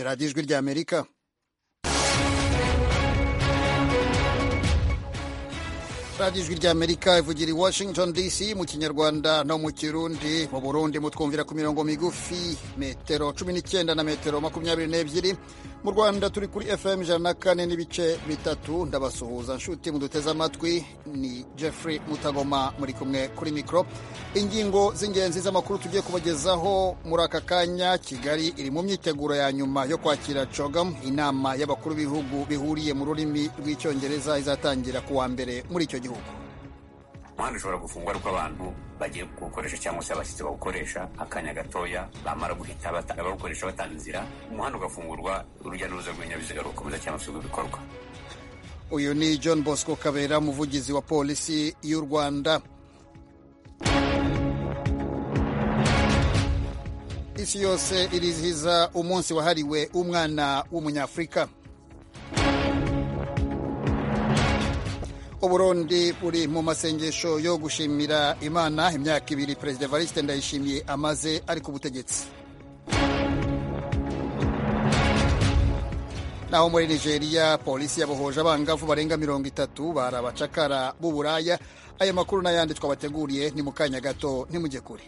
radiyo ijwi ry'amerika radiyo ijwi ry'amerika ivugira i washington dc mu kinyarwanda no mu kirundi mu burundi mutwumvira ku mirongo migufi metero cumi n'icyenda na metero makumyabiri n'ebyiri mu rwanda turi kuri fm ijana na kane n'ibice bitatu ndabasuhuza nshuti muduteze amatwi ni jeffrey mutagoma muri kumwe kuri mikoro ingingo z'ingenzi z'amakuru tugiye kubagezaho muri aka kanya kigali iri mu myiteguro ya nyuma yo kwakira cogam inama y'abakuru b'ibihugu bihuriye mu rurimi rw'icyongereza izatangira ku wa mbere muri icyo gihugu umuhanda ushobora gufungwa ariko abantu bagiye kuwukoresha cyangwa se abashyitsi bawukoresha akanya gatoya bamara guhita bawukoresha batanga inzira umuhanda ugafungurwa urujya n'uruza rw'ibinyabiziga rugakomeza cyangwa se bikorwa uyu ni john bosco kabera umuvugizi wa polisi y'u rwanda isi yose irizihiza umunsi wahariwe umwana w'umunyafurika uburundi buri mu masengesho yo gushimira imana imyaka ibiri perezida evariste ndayishimiye amaze ari ku butegetsi naho muri nigeria polisi yabohoje abangavu barenga mirongo itatu bari abacakara b'uburaya aya makuru n'ayandi twabateguriye ni mu kanya gato ntimujye kure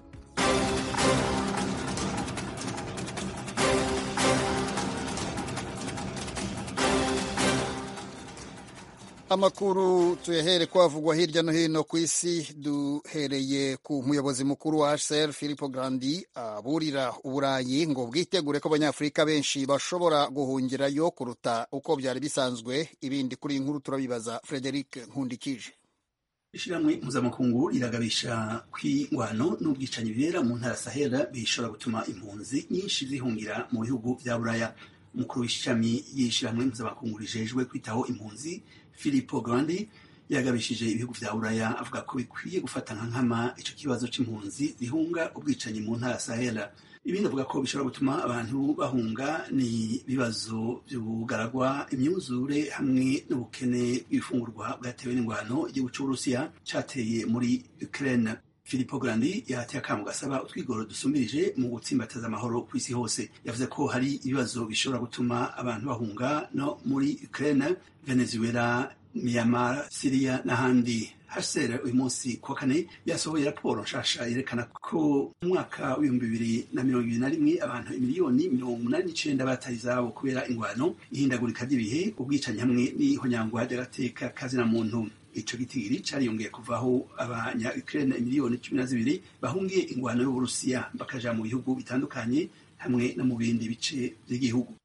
amakuru tuyahere kwavugwa hirya no hino ku isi duhereye ku muyobozi mukuru wa hcr philipo grandi aburira uburayi ngo bwitegure ko abanyafurika benshi bashobora guhungirayo kuruta uko byari bisanzwe ibindi kuri iyi nkuru turabibaza frederic nkundikije ishyirahamwe mpuzamakungu riragabisha kw'ingwano n'ubwicanyi bibera mu ntara sahera bishobora gutuma impunzi nyinshi zihungira mu bihugu bya buraya umukuru w'ishami y'ishyirahamwe mpuzamakungu rijejwe kwitaho impunzi Filippo Grandi yagabishije ibihugu vya Buraya avuga ko bikwiye gufata nka nkama ico kibazo c'impunzi zihunga ubwicanyi mu ntara Sahela ibindi avuga ko bishobora gutuma abantu bahunga ni ibibazo vy'ubugaragwa imyuzure hamwe n'ubukene bw'ibifungurwa bwatewe n'ingwano igihugu c'Uburusiya cateye muri Ukraine Filippo Grandi yahateye akamu gasaba utwigoro dusumbirije mu gutsimbataza amahoro ku isi hose yavuze ko hari ibibazo bishobora gutuma abantu bahunga no muri Ukraine Venezuela Myanmar Syria n'ahandi HCR uyu munsi kuwa kane yasohoye raporo nshasha yerekana ko mu mwaka w'ibihumbi bibiri na mirongo ibiri na rimwe abantu imiliyoni mirongo umunani n'icenda bataye izabo kubera ingwano ihindagurika ry'ibihe ubwicanyi hamwe n'ihonyangwa ry'agateka kazina muntu ico gitigiri cariyongeye kuvaho abanya Ukraine miliyoni cumi na zibiri bahungiye ingwano y'Uburusiya bakaja mu bihugu bitandukanye hamwe no mu bindi bice by'igihugu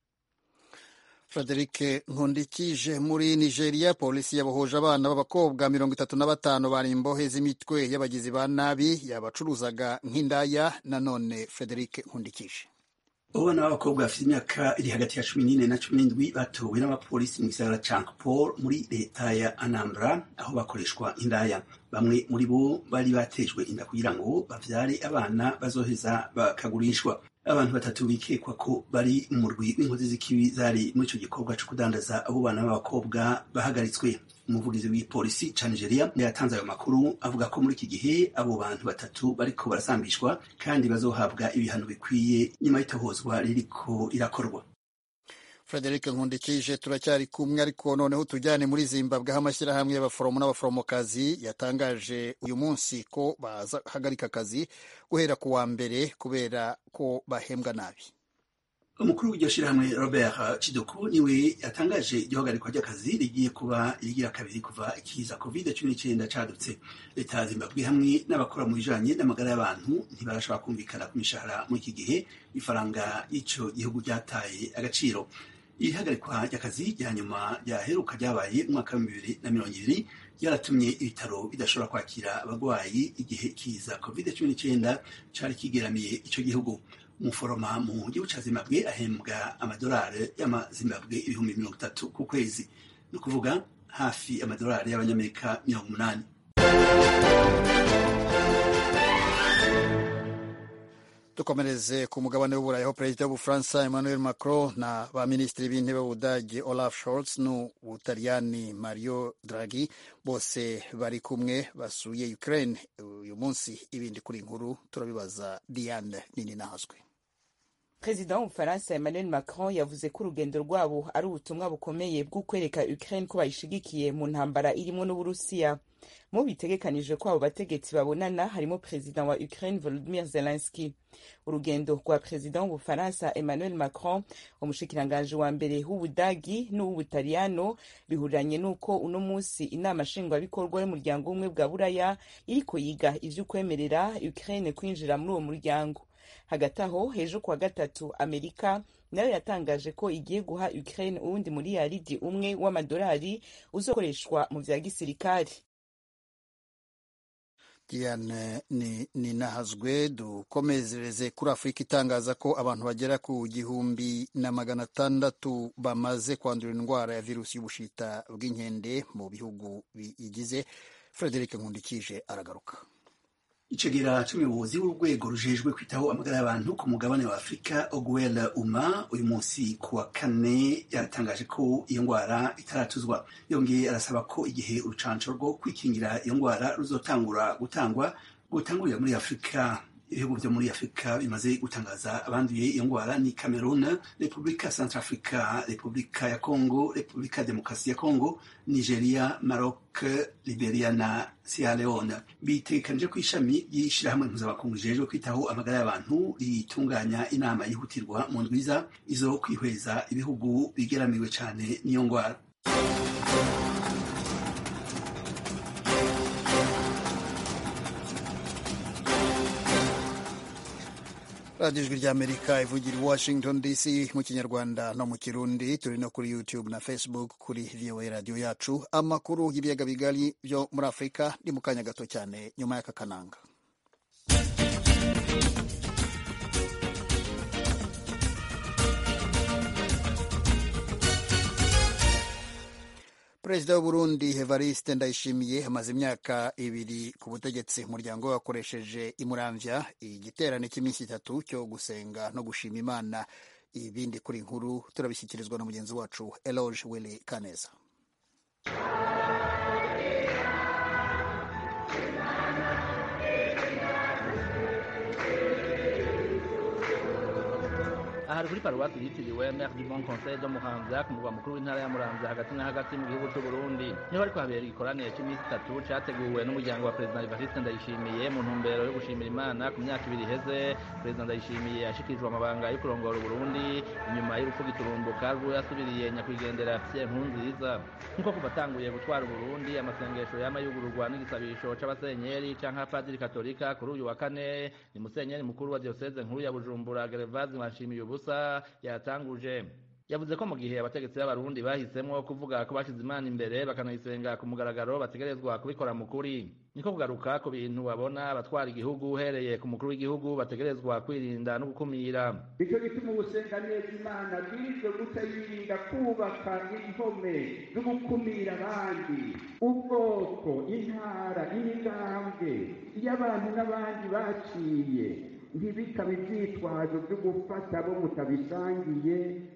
frederic nkundikije muri nigeria polisi yabohoje abana b'abakobwa mirongo itatu na batanu bari imbohe z'imitwe y'abagizi ba nabi yabacuruzaga nk'indaya nanone frederic nkundikije abana b'abakobwa bafite imyaka iri hagati ya cumi n'ine na cumi n'indwi batowe n'abapolisi mu gisagara ca Ankpor muri leta ya Anambra aho bakoreshwa indaya bamwe muri bo bari batejwe inda kugira ngo bavyare abana bazoheza bakagurishwa abantu batatu bikekwa ko bari mu murwi w'inkozi z'ikibi zari muri ico gikorwa co kudandaza abo bana b'abakobwa bahagaritswe umuvugizi w'ipolisi ca Nigeria yatanze ayo makuru avuga ko muri iki gihe abo bantu batatu bariko barasambishwa kandi bazohabwa ibihano bikwiye nyuma y'itohozwa ririko rirakorwa frederic nkundikije turacyari kumwe ariko noneho tujyane muri zimbabwe aho amashyirahamwe y'abaforomo n'abaforomokazi yatangaje uyu munsi ko bahagarika akazi guhera ku wa mbere kubera ko bahembwa nabi umukuru w'iryo shirahamwe robert chidoku niwe yatangaje igihagarikwa ry'akazi rigiye kuba irigira kabiri kuva ikiza covid cumi n'icyenda cadutse leta ya zimbabwe hamwe n'abakora mu bijanye n'amagara y'abantu ntibarashobora kumvikana ku mishahara muri iki gihe ifaranga y'ico gihugu ryataye agaciro ihagarikwa ry'akazi rya nyuma ryaheruka ryabaye umwaka w'ibihumbi bibiri na mirongo ibiri ryaratumye ibitaro bidashobora kwakira abagwayi igihe kiza covid cumi n'icyenda cari kigeramiye ico gihugu umuforoma mu gihugu ca zimbabwe ahembwa amadolari y'amazimbabwe ibihumbi mirongo itatu ku kwezi ni ukuvuga hafi amadolari y'abanyamerika mirongo umunani dukomereze ku mugabane w'uburayi aho perezida w'ubufaransa emmanuel macron na ba minisitiri b'intebe b'ubudage olaf scholz n'ubutaliyani mario draghi bose bari kumwe basuye ukraine uyu munsi ibindi kuri inkuru turabibaza diane nini nahazwe perezida w'ubufaransa emmanuel macron yavuze ko urugendo rwabo ari ubutumwa bukomeye bwo kwereka ukraine ko bayishigikiye mu ntambara irimo n'uburusiya mu bitegekanijwe ko abo bategetsi babonana harimo perezida wa ukraine volodimir zelenski urugendo rwa perezida w'ubufaransa emmanuel macron umushikiranganji wa mbere w'ubudagi n'uw'ubutaliyano bihuriranye n'uko uno munsi inama nshingwabikorwa y'umuryango w'ubumwe bwa buraya iriko yiga ivy'ukwemerera ukraine kwinjira muri uwo muryango hagati aho hejuru kuwa gatatu amerika nayo yatangaje ko igiye guha ukraine uwundi miliyaridi umwe w'amadolari uzokoreshwa mu vya gisirikari diane ni, ni nahazwe dukomezereze kuri afurika itangaza ko abantu bagera ku gihumbi na magana atandatu bamaze kwandura indwara ya virusi y'ubushita bw'inkende mu bihugu biyigize frederic nkundikije aragaruka icegera c'umuyobozi w'urwego rujejwe kwitaho amagara y'abantu ku mugabane wa afurika oguel uma uyu munsi ku wa kane yaratangaje ko iyo ngwara itaratuzwa yongeye arasaba ko igihe urucanco rwo kwikingira iyo ngwara ruzotangura gutangwa gutangurira muri afurika ibihugu vyo muri afurika bimaze gutangaza abanduye iyo ngwara ni cameroon repubulika centrafrica repubulika ya congo repubulika ya demokarasi ya congo nigeria maroc liberia na sierra leone bitegekanije ko ishami ry'ishirahamwe mpuzamakungu rijejwe kwitaho amagara y'abantu ritunganya inama yihutirwa mu ndwiza izo kwihweza ibihugu bigeramiwe cane n'iyo ngwara radiyo ijwi ry'amerika ivugira i washington dc mu kinyarwanda no mu kirundi turi no kuri youtube na facebook kuri voa radiyo yacu amakuru y'ibiyaga bigari byo muri afurika ni mu kanya gato cyane nyuma y'aka kananga perezida w'uburundi evariste ndayishimiye amaze imyaka ibiri ku butegetsi umuryango we wakoresheje imuramvya igiterane cy'iminsi itatu cyo gusenga no gushima imana ibindi kuri nkuru turabishyikirizwa na mugenzi wacu eloge willy kaneza aha kuri paruwasi yitiriwe mer du bon conseil de muramvya ku murwa mukuru w'intara ya muramvya hagati na hagati mu gihugu c'u burundi niho hariko habera igikoranire c'iminsi itatu categuwe n'umuryango wa perezida evariste ndayishimiye mu ntumbero yo gushimira imana ku myaka ibiri iheze perezida ndayishimiye yashikirijwe amabanga yo kurongora uburundi inyuma y'urupfu giturumbuka rwo yasubiriye nyakwigendera pierre nkurunziza nk'uko kuva atanguye gutwara uburundi amasengesho yama yugururwa n'igisabisho c'abasenyeri canke abapadiri katolika kuri uyu wa kane ni musenyeri mukuru wa dioseze nkuru ya bujumbura gerevazi nshimiye ubusa yatanguje yavuze ko mu gihe abategetsi b'abarundi bahisemwo kuvuga ko bashize imana imbere bakanayisenga ku mugaragaro bategerezwa kubikora mu kuri niko kugaruka ku bintu babona abatwara igihugu uhereye ku mukuru w'igihugu bategerezwa kwirinda no gukumira nicyo gituma ugusenga neza imana bwirizwe guca yirinda kubaka impome zo gukumira abandi ubwoko intara imigambwe iyo abantu n'abandi baciye ntibikabe ibyitwazo byo gufata abo mutabisangiye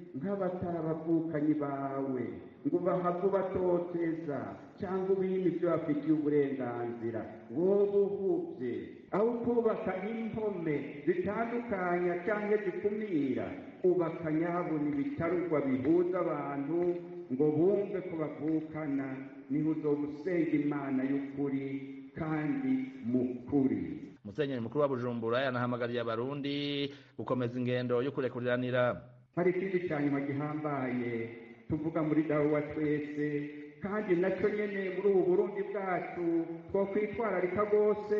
nk'abatarabavukanyi bawe ngo bahave ubatoteza cyangwa ubime ibyo bafitiye uburenganzira wowe uhubye aho kubaka impome zitandukanya cyangwa zikumira ubaka nyabona ibitarugwa bihuza abantu ngo bumve ko bavukana niho uzoba usenga imana y'ukuri kandi mu kuri musenyeri mukuru wa bujumbura yanahamagariye abarundi gukomeza ingendo yo kurekuriranira hari ikindi cya nyuma gihambaye tuvuga muri dawa twese kandi nacyo nyine muri ubu burundi bwacu twakwitwararika rwose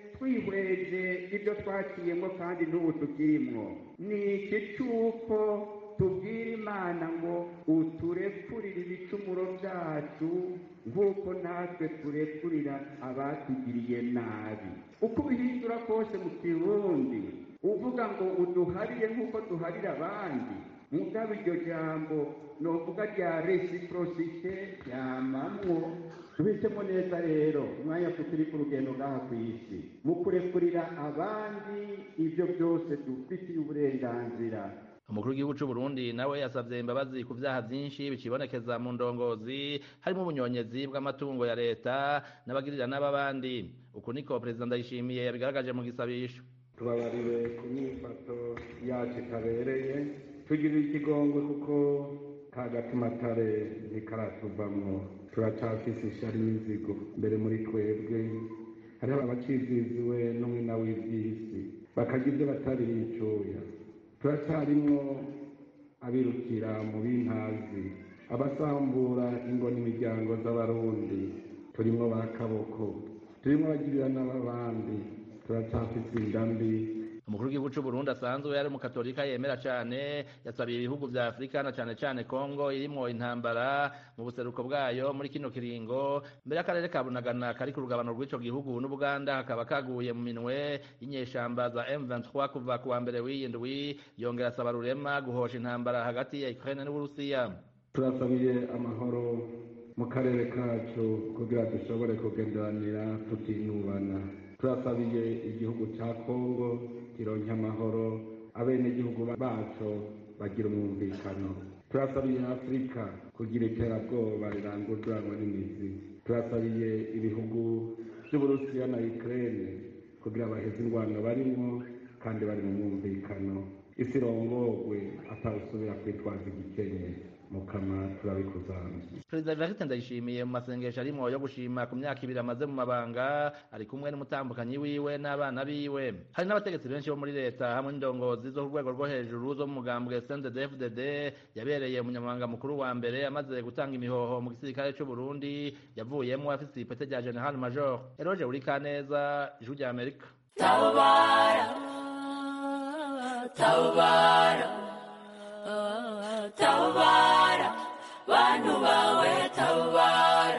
twihweje ibyo twaciyemo kandi n'ubu tukirimwo ni iki cy'uko tubwira imana ngo uturekurire ibicumuro byacu nk'uko natwe turekurira abatugiriye nabi uko ubihindura kose mu kirundi uvuga ngo uduharire nk'uko duharira abandi mugabo iryo jambo novuga rya resiprosite ryamamwo tubitsemo neza rero umwanya turi ku rugendo ngaha ku isi mu kurekurira abandi ibyo byose dufitiye uburenganzira umukuru w'igihugu c'u Burundi nawe yasavye imbabazi ku vyaha vyinshi bicibonekeza mu ndongozi harimo ubunyonyezi bw'amatungo ya leta n'abagirira n'ababandi uku niko perezida ndayishimiye yabigaragaje mu gisabisho tubabariwe ku myifato yacu itabereye tugirira ikigongo kuko ka gatumatare ntikaratuvamwo turacafise ishari n'inzigo mbere muri twebwe hariho abaciziziwe n'umwina w'ivy'isi bakarya ibyo batari bicuya turacyarimwo abirukira mu b'intazi abasambura ingo n'imiryango z'abarundi turimwo ba kaboko turimwo abagirira n'ababandi turacafise inda mbi umukuru w'igihugu c'u Burundi asanzwe yari umukatolika yemera cane yasabiye ibihugu vya Afurika na cane cane Kongo irimwo intambara mu buseruko bwayo muri kino kiringo mbere y'akarere ka Bunagana kari ku rugabano rw'ico gihugu n'Ubuganda hakaba kaguye mu minwe y'inyeshamba za M23 kuva ku wa mbere w'iyindwi yongera asaba rurema guhosha intambara hagati ya Ukraine n'Uburusiya turasabiye amahoro mu karere kacu kugira dushobore kugenderanira tutinubana turasabiye igihugu ca kongo kironke amahoro abenegihugu baco bagira umwumvikano turasabiye afurika kugira iterabwoba rirangururanwa n'imizi turasabiye ibihugu vy'uburusiya na ukraine kugira baheze ingwano barimwo kandi bari mu mwumvikano isi irongorwe atawusubira kwitwaza igikenye mukama turabikuzanze perezida evariste ndayishimiye mu masengesho arimwo yo gushima ku myaka ibiri amaze mu mabanga ari kumwe n'umutambukanyi wiwe n'abana biwe hari n'abategetsi benshi bo muri leta hamwe n'indongozi zo ku rwego rwo hejuru zo mu mugambwe sndfdd yabereye umunyamabanga mukuru wa mbere amaze gutanga imihoho mu gisirikare c'u burundi yavuyemo afise ipete rya general major eroge urikaneza ijwi rya amerika tabara tabara tabara bantu bawe tabara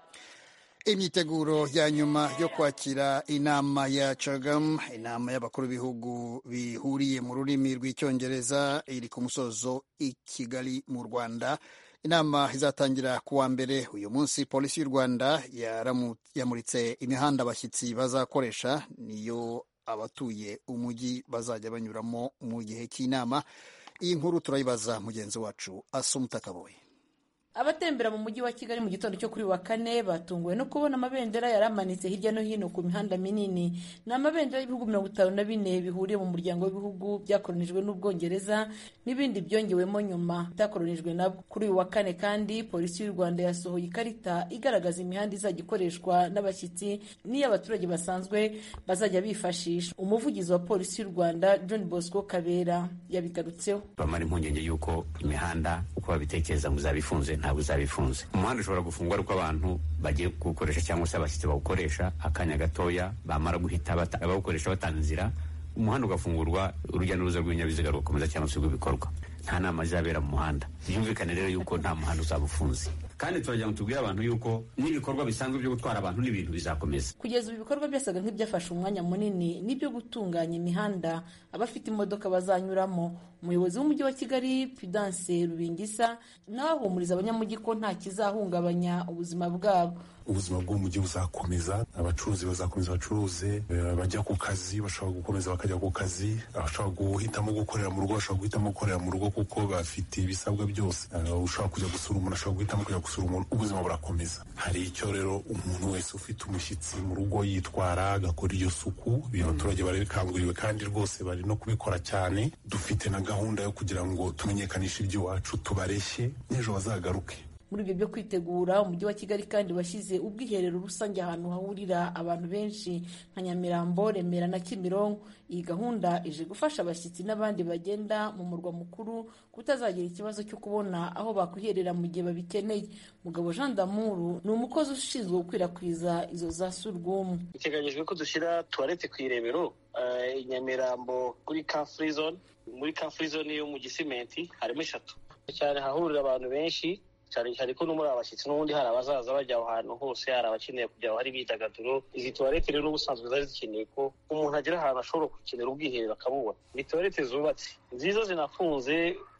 imyiteguro ya nyuma yo kwakira inama ya cagam inama y'abakuru b'ibihugu bihuriye mu rurimi rw'icyongereza iri ku musozo i kigali mu rwanda inama izatangira ku wa mbere uyu munsi polisi y'u rwanda yamuritse imihanda abashyitsi bazakoresha niyo abatuye umujyi bazajya banyuramo mu gihe cy'inama iyi nkuru turayibaza mugenzi wacu asumuta kaboye abatembera mu mujyi wa kigali mu gitondo cyo kuri wa kane batunguwe no kubona amabendera yari amanitse hirya no hino ku mihanda minini ni amabendera y'ibihugu mirongo itanu na bine bihuriye mu muryango w'ibihugu byakoronijwe n'ubwongereza n'ibindi byongewemo nyuma bitakoronijwe nabwo kuri uyu wa kane kandi polisi y'u rwanda yasohoye ikarita igaragaza imihanda izajya ikoreshwa n'abashyitsi n'iyo abaturage basanzwe bazajya bifashisha umuvugizi wa polisi y'u rwanda john bosco kabera yabigarutseho bamara impungenge y'uko imihanda uko babitekereza ngo izaba ifunze ntabwo izaba ifunze umuhanda ushobora gufungwa ariko abantu bagiye kuwukoresha cyangwa se abashyitsi bawukoresha akanya gatoya bamara guhita bawukoresha batanga inzira umuhanda ugafungurwa urujya n'uruza rw'ibinyabiziga rugakomeza cyangwa se rw'ibikorwa nta nama izabera mu muhanda byumvikane rero yuko nta muhanda uzaba ufunze kandi turagira ngo tubwire abantu yuko n'ibikorwa bisanzwe byo gutwara abantu n'ibintu bizakomeza kugeza ubu ibikorwa byasaga nk'ibyafashe umwanya munini n'ibyo gutunganya imihanda abafite imodoka bazanyuramo umuyobozi w'umujyi wa kigali pudance rubingisa nawe ahumuriza abanyamujyi ko nta kizahungabanya ubuzima bwabo ubuzima bw'umujyi buzakomeza abacuruzi bazakomeza bacuruze bajya ku kazi bashobora gukomeza bakajya ku kazi abashobora guhitamo gukorera mu rugo bashobora guhitamo gukorera mu rugo kuko bafite ibisabwa byose ushobora kujya gusura umuntu ashobora guhitamo kujya gusura umuntu ubuzima burakomeza hari icyo rero umuntu wese ufite umushyitsi mu rugo yitwara agakora iyo suku abaturage barabikanguriwe kandi rwose bari no kubikora cyane dufite na gahunda yo kugira ngo tumenyekanishe iby'iwacu tubareshye n'ejo bazagaruke muri ibyo byo kwitegura umujyi wa kigali kandi washyize ubwiherero rusange ahantu hahurira abantu benshi nka nyamirambo remera na kimironko iyi gahunda ije gufasha abashyitsi n'abandi bagenda mu murwa mukuru kutazagira ikibazo cyo kubona aho bakwiherera mu gihe babikeneye mugabo jean damuru ni umukozi ushinzwe gukwirakwiza izo za surwumu biteganyijwe ko dushyira tuwarete ku irebero i nyamirambo kuri ka free zone muri ka free zone yo mu gisimenti harimo eshatu cyane hahurira abantu benshi cyane cyane ko no muri abashyitsi n'ubundi hari abazaza bajya aho hantu hose hari abakeneye kujya aho hari imyidagaduro izi tuwarete rero n'ubusanzwe zari zikeneye ko umuntu agera ahantu ashobora gukenera ubwiherero akabubona ni tuwarete zubatse nziza zinafunze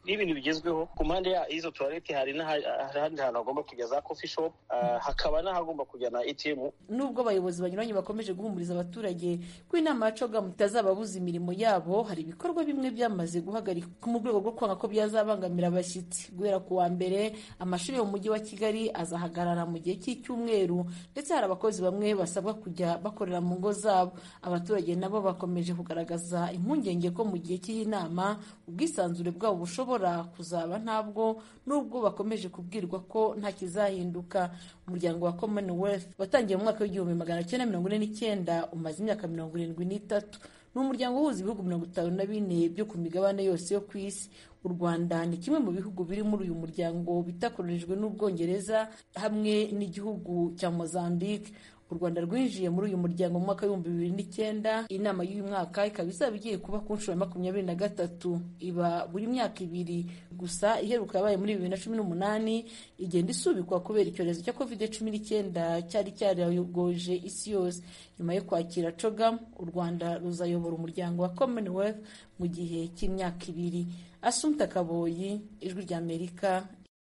n'ibintu bigezweho ku mpande y'izo tuwarete hari n'ahandi hantu hagomba kujya za coffee shop hakaba n'ahagomba kujya na atm nubwo abayobozi banyuranye bakomeje guhumuriza abaturage ko inama ya cogamu itazababuza imirimo yabo hari ibikorwa bimwe byamaze guhagarikwa mu rwego rwo kwanga ko byazabangamira abashyitsi guhera ku wa mbere amashuri yo mu mujyi wa kigali azahagarara mu gihe cy'icyumweru ndetse hari abakozi bamwe basabwa kujya bakorera mu ngo zabo abaturage nabo bakomeje kugaragaza impungenge ko mu gihe cy'iyi nama ubwisanzure bwabo bushobora kuzaba ntabwo nubwo bakomeje kubwirwa ko nta kizahinduka umuryango wa commonwealth watangiye mu mwaka w'igihumbi magana cyenda mirongo ine n'icyenda umaze imyaka mirongo irindwi n'itatu ni umuryango uhuza ibihugu mirongo itanu na bine byo ku migabane yose yo ku isi u rwanda ni kimwe mu bihugu biri muri uyu muryango bitakoronijwe n'ubwongereza hamwe n'igihugu cya mozambique u rwanda rwinjiye muri uyu muryango mu mwaka w'ibihumbi bibiri n'icyenda inama y'uyu mwaka ikaba izaba igiye kuba ku nshuro ya makumyabiri na gatatu iba buri myaka ibiri gusa iheruka yabaye muri bibiri na cumi n'umunani igenda isubikwa kubera icyorezo cya covid cumi n'icyenda cyari cyarayogoje isi yose nyuma yo kwakira cogam u rwanda ruzayobora umuryango wa commonwealth mu gihe cy'imyaka ibiri asumta kaboyi ijwi ry'amerika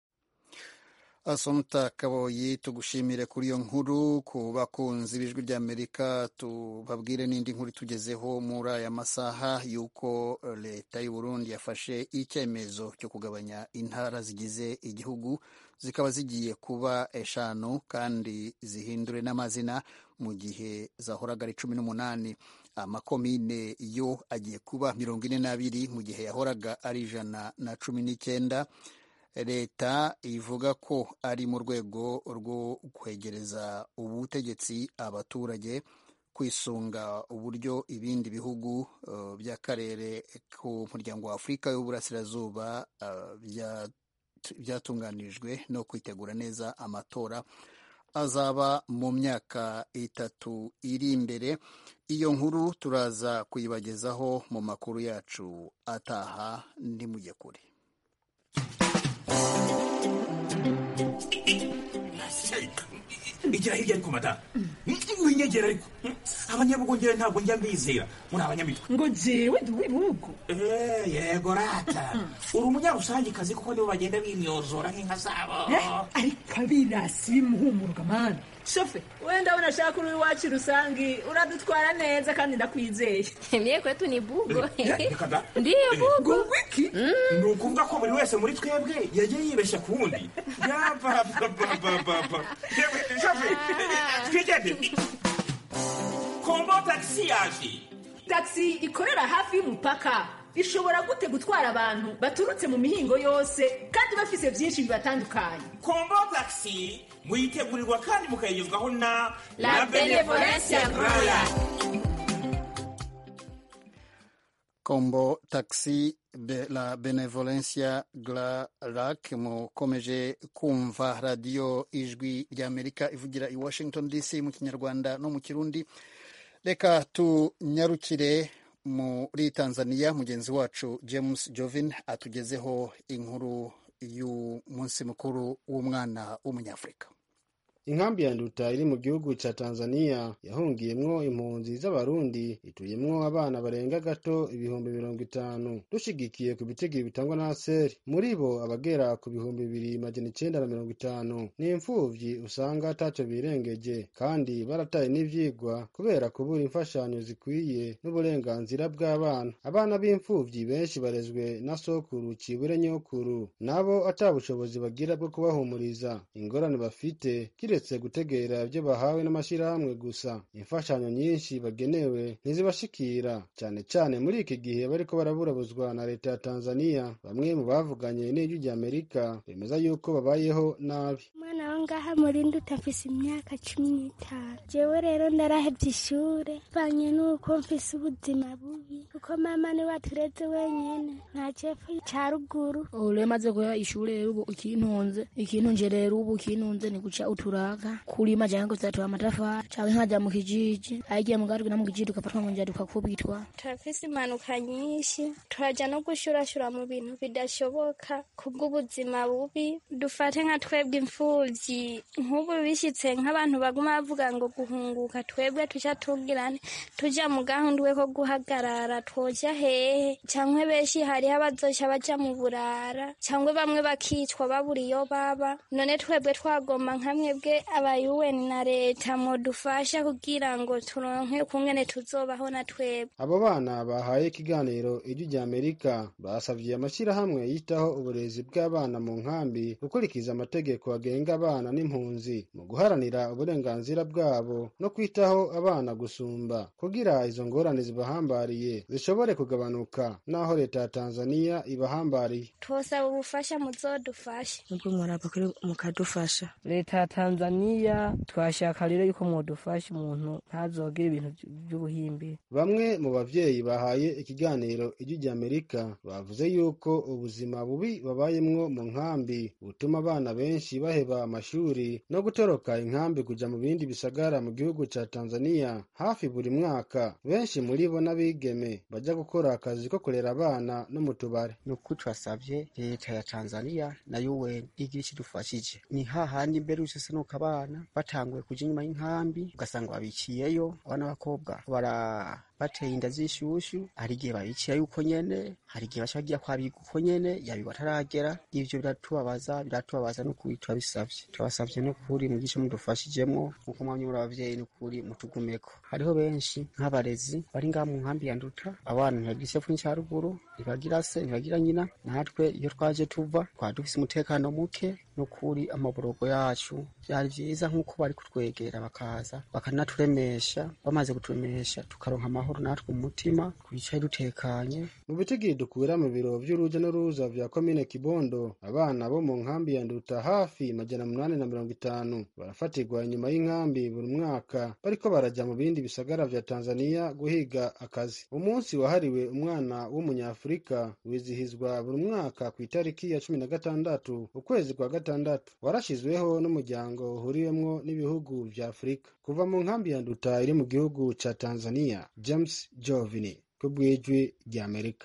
asomta kaboyi tugushimire kuri iyo nkuru ku bakunzi b'ijwi ry'amerika tubabwire n'indi nkuru tugezeho muri aya masaha y'uko leta y'u Burundi yafashe icyemezo cyo kugabanya intara zigize igihugu zikaba zigiye kuba eshanu kandi zihindure n'amazina mu gihe zahoraga ari cumi n'umunani amakomine yo agiye kuba mirongo ine n'abiri mu gihe yahoraga ari ijana na cumi n'icyenda leta ivuga ko ari mu rwego rwo kwegereza ubutegetsi abaturage kwisunga uburyo ibindi bihugu uh, by'akarere ku muryango wa afurika y'uburasirazuba uh, byatunganijwe no kwitegura neza amatora azaba mu myaka itatu iri imbere iyo nkuru turaza kuyibagezaho mu makuru yacu ataha ntimujye kure igira hirya ariko mata winyegera ariko abanyabugongera ntabwo njya mbizera muri abanyamitwe ngo jewe ndi uw'ibihugu yego rata uri umunyarusangikazi kuko nibo bagenda bimyozora nk'inka zabo ariko abirasi bimuhumuruka mani shofe wenda unashaka uri iwacu rusangi uradutwara neza kandi ndakwizeye mye kwetu ni bugo ndiyo bugo wiki ni ukuvuga ko buri wese muri twebwe yagiye yibeshya ku wundi yabababababa shofe twigende kombo tagisi yaje tagisi ikorera hafi y'umupaka ishobora gute gutwara abantu baturutse mu mihingo yose kandi bafise byinshi bibatandukanye kombo tagisi muyitegurirwa kandi mukayigezwaho na la benevolencia roya kombo taxi de la benevolencia glarac mukomeje kumva radiyo ijwi ry'amerika ivugira i washington dc mu kinyarwanda no mu kirundi reka tunyarukire muri tanzania mugenzi wacu james jovin atugezeho inkuru y'umunsi mukuru w'umwana w'umunyafurika inkambi ya nduta iri mu gihugu ca tanzania yahungiyemwo impunzi z'abarundi ituyemwo abana barenga gato ibihumbi mirongo itanu dushigikiye ku bitigiri bitangwa na seri muri bo abagera ku bihumbi bibiri majana icenda na mirongo itanu ni imfuvyi usanga ataco birengeje kandi barataye n'ivyigwa kubera kubura imfashanyo zikwiye n'uburenganzira bw'abana abana b'imfuvyi benshi barezwe na sokuru cibure nyokuru nabo ata bushobozi bagira bwo kubahumuriza ingorane bafite kiretse gutegera ibyo bahawe n'amashyirahamwe gusa imfashanyo nyinshi bagenewe ntizibashikira cyane cyane muri iki gihe bariko baraburabuzwa na leta ya tanzania bamwe mu bavuganye n'ijwi rya amerika bemeza yuko babayeho nabi umwana wo ngaha muri nduta mfise imyaka cumi n'itanu jewe rero ndarahevye ishure banye n'uko mfise ubuzima bubi kuko mama niwe atureze wenyene nta cepfo ca ruguru ule maze kuya ishure rero ubu ikintunze ikintunje rero ubu ikintunze ni guca uturaka kulima jangu zatoa amatafari canke nkaja mu kijiji ayigiye mu gatwi no mu kijiji tugafatwa ngo njya tukakubitwa turafise impanuka nyinshi turaja no gushurashura mu bintu bidashoboka kubw'ubuzima bubi dufate nka twebwe imfuvyi abasavyi nk'ubu bishyitse nk'abantu baguma bavuga ngo guhunguka twebwe tuja tugirane tuja mu gahundwe ko guhagarara twoja hehe cyangwa benshi hariho abazoca baja mu burara cyangwa bamwe bakicwa babura iyo baba none twebwe twagomba nka mwebwe abayuweni na leta modufasha kugira ngo turonke kungene tuzobaho na twebwe abo bana bahaye ikiganiro ijwi rya amerika basavye amashyirahamwe yitaho uburezi bw'abana mu nkambi gukurikiza amategeko agenga abana n'impunzi mu guharanira uburenganzira bwabo no kwitaho abana gusumba kugira izo ngorane zibahambariye zishobore kugabanuka n'aho leta ya tanzaniya ibahambariye twosaba ubufasha muzodufashe nubwo mwaraba kuri mukadufasha leta ya tanzaniya twashaka rero yuko mwodufasha umuntu ntazogire ibintu by'ubuhimbi bamwe mu bavyeyi bahaye ikiganiro ijwi rya amerika bavuze yuko ubuzima bubi babayemwo mu nkambi butuma abana benshi baheba amashuri no gutoroka inkambi kuja mu bindi bisagara mu gihugu ca tanzaniya hafi buri mwaka benshi muri bo n'abigeme baja gukora akazi ko kurera abana no mu tubare ni ukuri turasavye leta ya tanzaniya na un igira ikidufashije ni hahandi mbere usese nuko abana batanguye kuja inyuma y'inkambi ugasanga babiciyeyo abana b'abakobwa bara bateye inda z'ishushu hari igihe babiciye yuko nyene hari igihe baca bagira kwabiga uko nyene yabigwa ataragera ivyo biratubabaza biratubabaza n'ukuri turabisavye turabasavye n'ukuri mugice mudufashijemwo nk'uko mwamye muri abavyeyi n'ukuri mutugumeko hariho benshi nk'abarezi bari ngaha mu nkambi ya nduta abana ntibagira isefu n'icaruguru ntibagira se ntibagira nyina natwe iyo twaje tuva twari dufise umutekano muke n'ukuri amaborogo yacu vyari vyiza nk'uko bari kutwegera bakaza bakanaturemesha bamaze kuturemesha tukaronka amahoro natwe mu mutima twicaye dutekanye mu bitigiri dukura mu biro vy'uruja n'uruza vya komine kibondo abana bo mu nkambi ya nduta hafi majana munani na mirongo itanu barafatirwa inyuma y'inkambi buri mwaka bariko baraja mu bindi bisagara vya tanzaniya guhiga akazi umunsi wahariwe umwana w'umunyafurika wizihizwa buri mwaka ku itariki ya cumi na gatandatu ukwezi kwa gatandatu warashizweho n'umuryango uhuriwemwo n'ibihugu vya afurika kuva mu nkambi ya nduta iri mu gihugu ca tanzaniya james jovini ku bw'ijwi rya amerika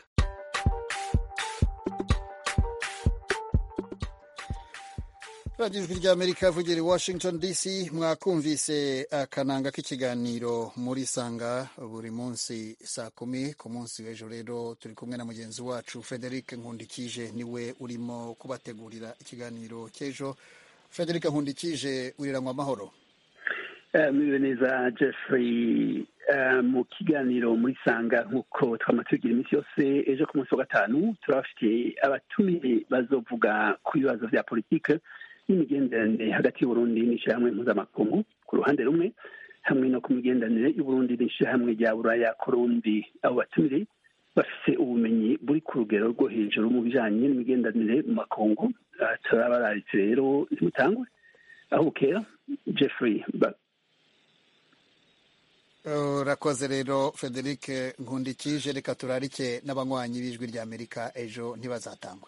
radiyo ijwi ry'amerika ivugira i washington dc mwakumvise akananga k'ikiganiro muri sanga buri munsi saa kumi ku munsi w'ejo rero turi kumwe na mugenzi wacu frederic nkundikije niwe urimo kubategurira ikiganiro cy'ejo frederic nkundikije wiriranywa amahoro muriwe neza jeffrey mu kiganiro muri sanga nk'uko twama tubigira iminsi yose ejo ku munsi wa gatanu turabafitiye abatumire bazovuga ku bibazo vya politike n'imigenderanire hagati y'uburundi n'ishyirahamwe mpuzamakungu ku ruhande rumwe hamwe no ku migenderanire y'uburundi n'ishyirahamwe rya buraya ku rundi abo batumire bafise ubumenyi buri ku rugero rwo hejuru mu bijanye n'imigenderanire mu makungu turabararitse rero ntimutangwe aho bukera jeffrey urakoze rero frederic nkundikije reka turarike n'abanywanyi b'ijwi rya amerika ejo ntibazatangwe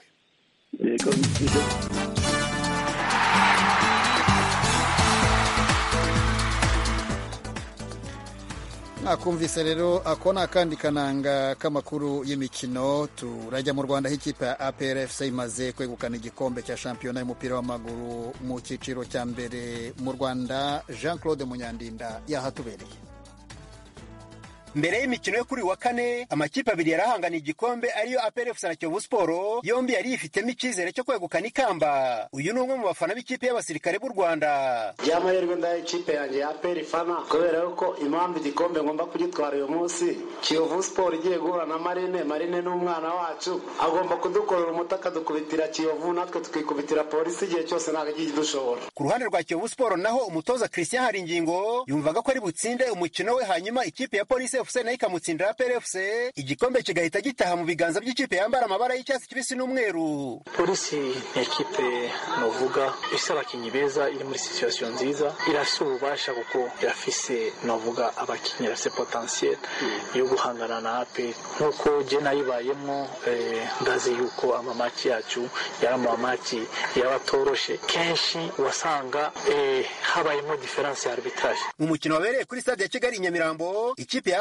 mwakumvise rero ako ni akandi kananga k'amakuru y'imikino turajya mu rwanda aho ikipe ya aprfc imaze kwegukana igikombe cya shampiyona y'umupira w'amaguru mu cyiciro cya mbere mu rwanda jean claude munyandinda yahatubereye mbere y'imikino yo kuri wa kane amakipe abiri yarahanganiye igikombe ariyo APRFC na Kiyovu Sport yombi yari yifitemo icyizere cyo kwegukana ikamba uyu ni umwe mu bafana b'ikipe y'abasirikare b'u Rwanda by'amahirwe ndaye ikipe yanjye ya APR fana kubera yuko impamvu igikombe ngomba kugitwara uyu munsi Kiyovu Sport igiye guhura na Marine Marine n'umwana wacu agomba kudukorera umuti akadukubitira Kiyovu natwe tukikubitira polisi igihe cyose ntabwo agiye dushobora ku ruhande rwa Kiyovu Sport naho umutoza Christian Haringingo yumvaga ko ari butsinde umukino we hanyuma ikipe ya polisi FC nayo ikamutsindira PRFC igikombe kigahita gitaha mu biganza by'ikipe yambara amabara y'icyatsi kibisi n'umweru polisi ni ekipe novuga ifise abakinyi beza iri muri situation nziza irafise ububasha kuko irafise novuga abakinyi irafise potentiel yo guhangana na APR nk'uko je nayibayemwo eh, ndazi yuko amamaki yacu yari amamaki yaba atoroshe kenshi wasanga eh, habayemo difference ya arbitrage mu mukino wabereye kuri stade ya Kigali i Nyamirambo ikipe ya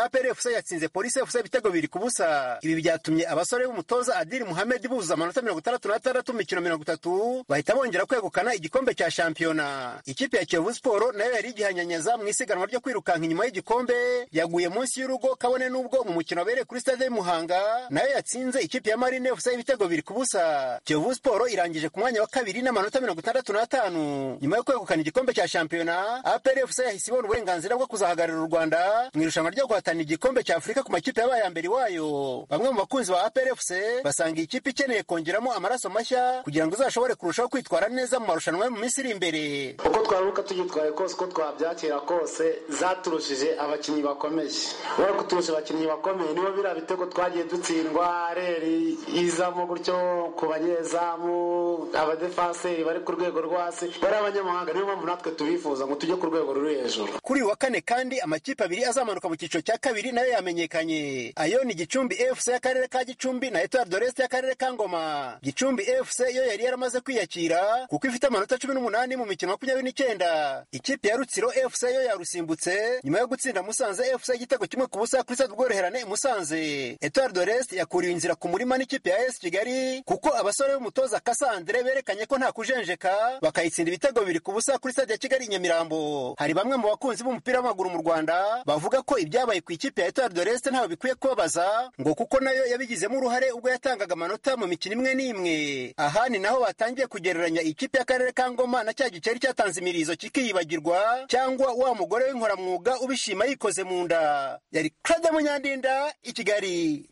apr fc yatsinze polisi fc ibitego bibiri ku busa ibi byatumye abasore b'umutoza adiri muhamedi buzuza amanota mirongo itandatu n'atandatu mu mikino mirongo itatu bahita bongera kwegukana igikombe cya shampiyona ikipe ya kiyovu siporo nayo yari igihanyanyaza mu isiganwa ryo kwirukanka inyuma y'igikombe yaguye munsi y'urugo kabone n'ubwo mu mukino wabereye kuri stade y'umuhanga nayo yatsinze ikipe ya marine fc ibitego bibiri ku busa kiyovu siporo irangije ku mwanya wa kabiri n'amanota mirongo itandatu n'atanu nyuma yo kwegukana igikombe cya shampiyona apr fc yahise ibona uburenganzira bwo kuzahagararira u rwanda mu irushanwa ryo guhatanira igikombe cya afurika ku makipe yabaye ya mbere iwayo bamwe mu bakunzi ba apr fc basanga iyi kipe ikeneye kongeramo amaraso mashya kugira ngo izashobore kurushaho kwitwara neza mu marushanwa yo mu minsi iri imbere uko twaruka tugitwaye kose uko twabyakira kose zaturushije abakinnyi bakomeye wowe kuturusha abakinnyi bakomeye nibo biriya bitego twagiye dutsindwa reri izamo gutyo ku banyezamu abadefanseri bari ku rwego rwo hasi bari abanyamahanga niyo mpamvu natwe tubifuza ngo tujye ku rwego ruri hejuru kuri uyu wa kane kandi amakipe abiri azamanuka mu cyiciro cya kabiri nayo yamenyekanye ayo ni gicumbi fc y'akarere ka gicumbi na etoile de l'est y'akarere ka ngoma gicumbi fc yo yari yaramaze kwiyakira kuko ifite amanota cumi n'umunani mu mikino makumyabiri n'icyenda ikipe ya rutsiro fc yo yarusimbutse nyuma yo gutsinda musanze fc igitego kimwe ku busa kuri stade ubworoherane i musanze etoile de l'est yakuriwe inzira ku murima n'ikipe ya es kigali kuko abasore b'umutoza kasandre berekanye ko nta kujenjeka bakayitsinda ibitego bibiri ku busa kuri stade ya kigali i nyamirambo hari bamwe mu bakunzi b'umupira w'amaguru mu rwanda bavuga ko ibyabaye ku ikipe ya etoile de l'est ntawe bikwiye kubabaza ngo kuko nayo yabigizemo uruhare ubwo yatangaga amanota mu mikino imwe n'imwe aha ni naho batangiye kugereranya ikipe y'akarere ka ngoma na cya giceri cyatanze imirizo kikiyibagirwa cyangwa wa mugore w'inkoramwuga ubishima yikoze mu nda yari claude munyandinda i kigali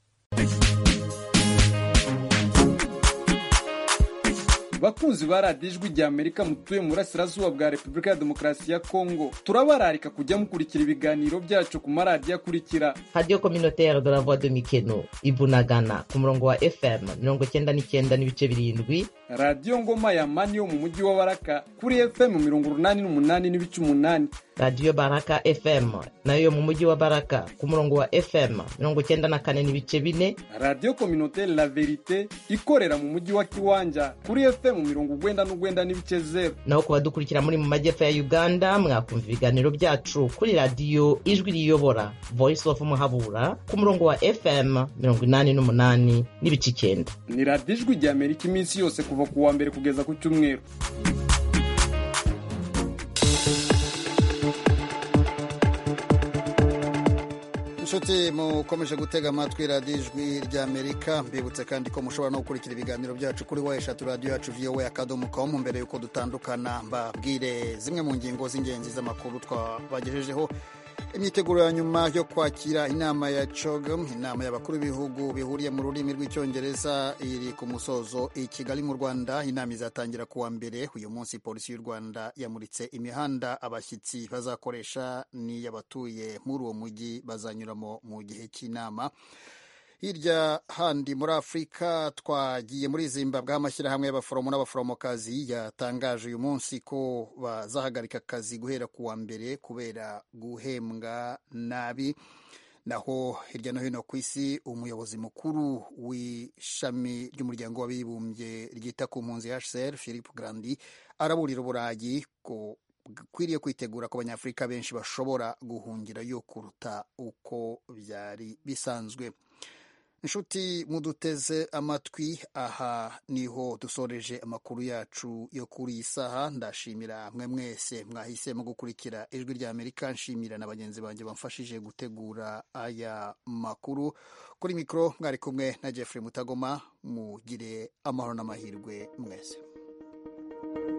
bakunzi ba radiyo ijwi rya amerika mutuye mu burasirazuba bwa repubulika ya demokarasi ya kongo turabararika kujya mukurikira ibiganiro byacu ku maradiyo akurikira radiyo kominotere de la voix de mikeno ibunagana ku murongo wa fm mirongo cyenda n'icyenda n'ibice birindwi radiyo ngoma ya mani yo mu mujyi wa baraka kuri fm mirongo urunani n'umunani n'ibice umunani radiyo baraka fm nayo yo mu mujyi wa baraka ku murongo wa fm mirongo cyenda na kane n'ibice bine radiyo kominotere la verite ikorera mu mujyi wa kiwanja kuri fm mirongo ugwenda n'ugwenda n'ibice zeru naho ku badukurikira muri mu majyepfo ya uganda mwakumva ibiganiro byacu kuri radiyo ijwi riyobora voice of muhabura ku murongo wa fm mirongo inani n'umunani n'ibice icyenda ni radiyo ijwi rya amerika iminsi yose kuva ku wa mbere kugeza ku cyumweru inshuti mukomeje gutega amatwi radiyo ijwi ry'amerika mbibutse kandi ko mushobora no gukurikira ibiganiro byacu kuri wa eshatu radiyo yacu voa akadomo komu mbere y'uko dutandukana mbabwire zimwe mu ngingo z'ingenzi z'amakuru twabagejejeho imyiteguro ya nyuma yo kwakira inama ya cogm inama y'abakuru b'ibihugu bihuriye mu rurimi rw'icyongereza iri ku musozo i kigali mu rwanda inama izatangira kuwa mbere uyu munsi polisi y'u rwanda yamuritse imihanda abashyitsi bazakoresha n'iy'abatuye muri uwo mujyi bazanyuramo mu gihe cy'inama hirya handi muri afurika twagiye muri zimbabwe amashyirahamwe y'abaforomo n'abaforomokazi yatangaje uyu munsi ko bazahagarika akazi guhera ku wa mbere kubera guhembwa nabi naho hirya no hino ku isi umuyobozi mukuru w'ishami ry'umuryango w'abibumbye ryita ku mpunzi hcr philip grandi araburira uburayi ko kwiriye kwitegura ko abanyafurika benshi bashobora guhungirayo kuruta uko byari bisanzwe inshuti muduteze amatwi aha niho dusoreje amakuru yacu yo kuri iyi saha ndashimira mwe mwese mwahisemo gukurikira ijwi rya amerika nshimira na bagenzi banjye bamfashije gutegura aya makuru kuri mikoro mwari kumwe na jeffrey mutagoma mugire amahoro n'amahirwe mwese